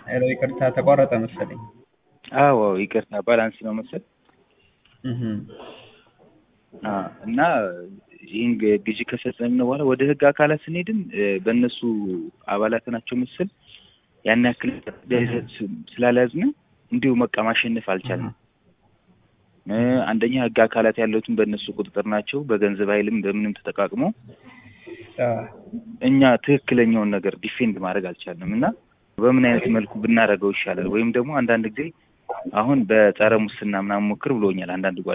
ሄሎ ይቅርታ ተቋረጠ መሰለኝ። አዎ አዎ፣ ይቅርታ ባላንስ ነው መሰል እህ አ እና ይህን ግ- ግዢ ከፈጸምን በኋላ ወደ ህግ አካላት ስንሄድም እ፣ በእነሱ አባላት ናቸው መሰል ያን ያክል ስ- ስላልያዝን እንዲሁ በቃ ማሸነፍ አልቻልንም። እ፣ አንደኛ ህግ አካላት ያሉትን በእነሱ ቁጥጥር ናቸው። በገንዘብ ኃይልም በምንም ተጠቃቅሞ አ እኛ ትክክለኛውን ነገር ዲፌንድ ማድረግ አልቻልንም እና በምን አይነት መልኩ ብናደርገው ይሻላል? ወይም ደግሞ አንዳንድ ጊዜ አሁን በጸረ ሙስና ምናምን ሞክር ብሎኛል አንዳንድ ጓ